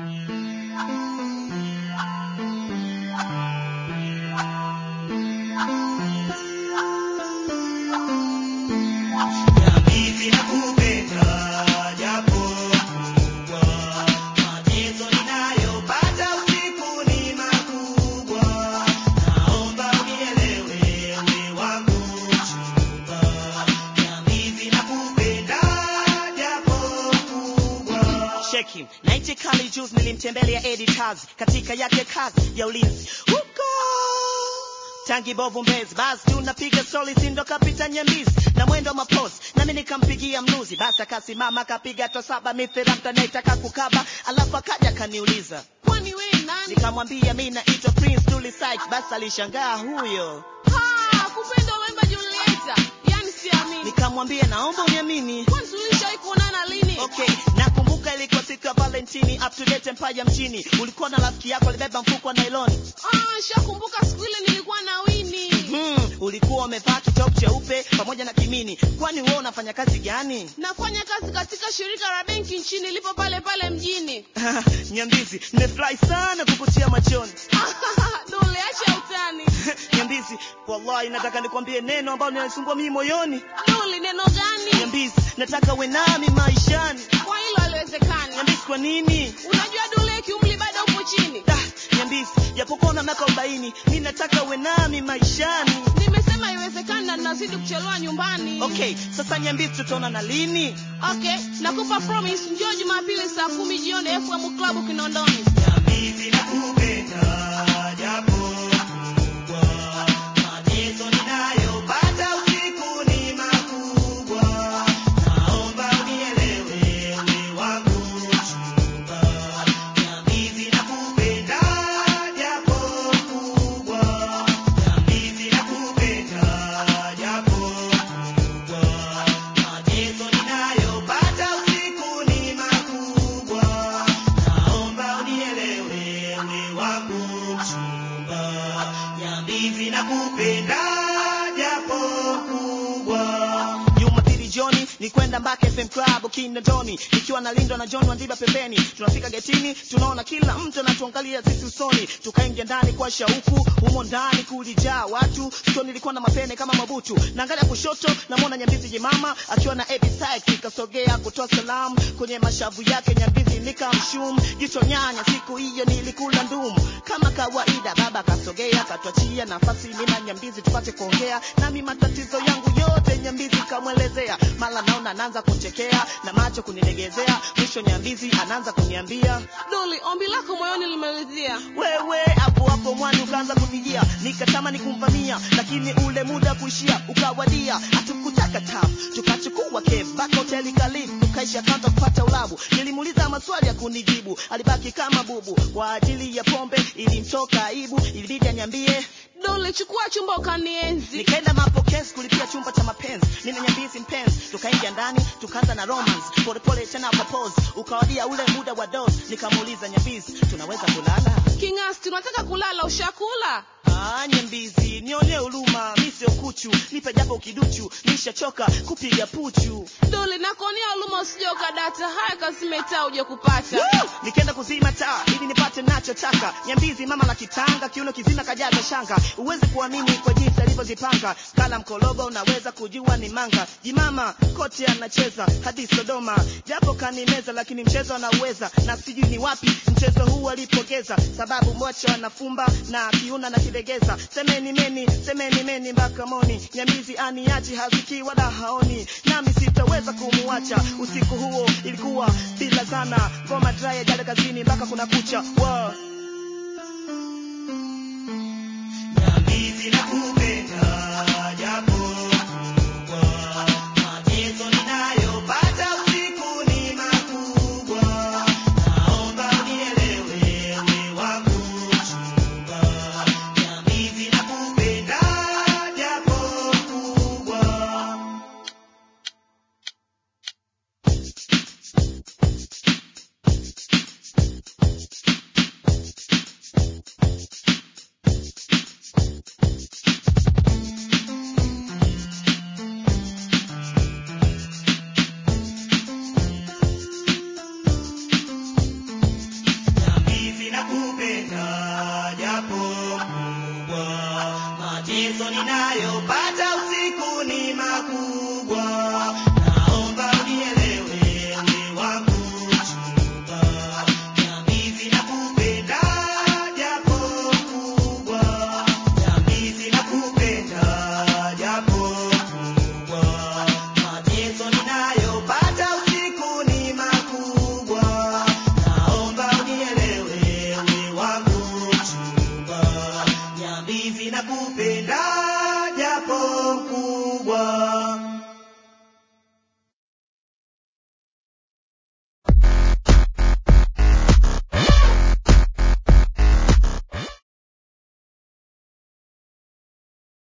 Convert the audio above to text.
cheki naichi kali juzi nilimtembelea Eddie Kazi katika yake kazi ya ulinzi huko tangi bovu mbezi basi tunapiga soli sindo kapita nyambizi na mwendo mapozi nami nikampigia mnuzi basi akasimama akapiga to saba mithira mtanaitaka kukaba alafu akaja kaniuliza kwani we nani nikamwambia mi naitwa prince Dully Sykes basi alishangaa huyo Ha, kupenda unaimba Julieta yani siamini nikamwambia naomba uniamini kwani tulishawahi kuonana lini okay nakumbuka ilikuwa siku ya valentini up to date mpaja mchini ulikuwa na rafiki yako alibeba mfuko wa nailoni ah shakumbuka siku ile nilikuwa na wini hmm, ulikuwa umevaa kitop cheupe pamoja na kimini kwani wewe unafanya kazi gani nafanya kazi katika shirika la benki nchini lipo pale pale mjini nyambizi nimefurahi sana kukutia machoni dole acha utani nyambizi wallahi nataka nikwambie neno ambalo linanisumbua mimi moyoni dole neno gani nyambizi nataka uwe nami maishani kwa hilo haliwezekani nyambizi kwa nini unajua dole kiumri bado upo chini Ah, nyambizi japokuwa una miaka arobaini mi nataka uwe nami maishani nimesema haiwezekani na ninazidi kuchelewa nyumbani okay sasa nyambizi tutaona na lini okay nakupa promise njoo jumapili saa kumi jioni fm club kinondoni Nyambizi nakupenda japo kubwa mateso ninayopata usiku ni makubwa naomba unielewe uwe wangu mchumba Nyambizi nakupenda japo kubwa Nyambizi nakupenda japo kubwa mateso ninayopata usiku ni makubwa naomba unielewe uwe wangu mchumba Nyambizi nakupenda japo kubwa Jumapili jioni ni kwenda Mbake FM Club Kinondoni, nikiwa nalindwa na John Wandiba pembeni. Tunafika getini, tunaona kila mtu anatuangalia sisi usoni, tukaingia ndani kwa shauku. Humo ndani kulijaa watu, sio nilikuwa na mapene kama mabutu. Naangalia kushoto, namwona Nyambizi jemama akiwa na Eddie Sykes, ikasogea kutoa salamu kwenye mashavu yake. Nyambizi nikamshum jicho nyanya, siku hiyo nilikula ndumu kama kawaida. Baba kasogea, katuachia nafasi mimi na Nyambizi tupate kuongea, nami matatizo yangu yote Nyambizi kamwelezea. Mara naona anaanza kuchekea na macho kunilegezea, mwisho Nyambizi anaanza kuniambia doli ombi lako moyoni limeridhia wewe hapo hapo mwani ukaanza kunijia, nikatamani kumvamia, lakini ule muda kuishia ukawadia. Hatukutaka tafu, tukachukua cab mpaka hoteli kalifu, tukaisha kanta kupata ulabu. Nilimuuliza maswali ya kunijibu, alibaki kama bubu. Kwa ajili ya pombe ilimtoka aibu, ilibidi aniambie doli chukua chumba ukanienzi nikaenda mapokezi kulipia chumba cha mapenzi mimi na nyambizi mpenzi tukaingia ndani tukaanza na romance polepole tena propose ukawadia ule muda wa dose nikamuuliza nyambizi tunaweza kulala kingasti unataka kulala ushakula Ah, nyambizi nionee huruma mi sio kuchu nipe japo kiduchu nishachoka kupiga puchu doli nakuonea huruma usije ukadata haya kazimetaa uje kupata Woo! nikaenda kuzima taa ili nipate nachotaka nyambizi mama la kitanga kiuno kizima kajaza shanga uwezi kuamini kwa jinsi alivyozipanga kala mkologo unaweza kujua ni manga jimama kote anacheza hadi sodoma japo kanimeza lakini mchezo anauweza na sijui ni wapi mchezo huu alipogeza sababu mocho anafumba na kiuna na kilegeza semeni meni semeni meni mpaka moni nyamizi aniachi haziki wala haoni nami sitaweza kumuacha usiku huo ilikuwa bila sana ngoma dry jale kazini mpaka kuna kucha wow. Nyambizi nakupenda japo kubwa mateso ninayopata usiku ni makubwa naomba unielewe uwe wangu mchumba Nyambizi nakupenda japo kubwa makubwa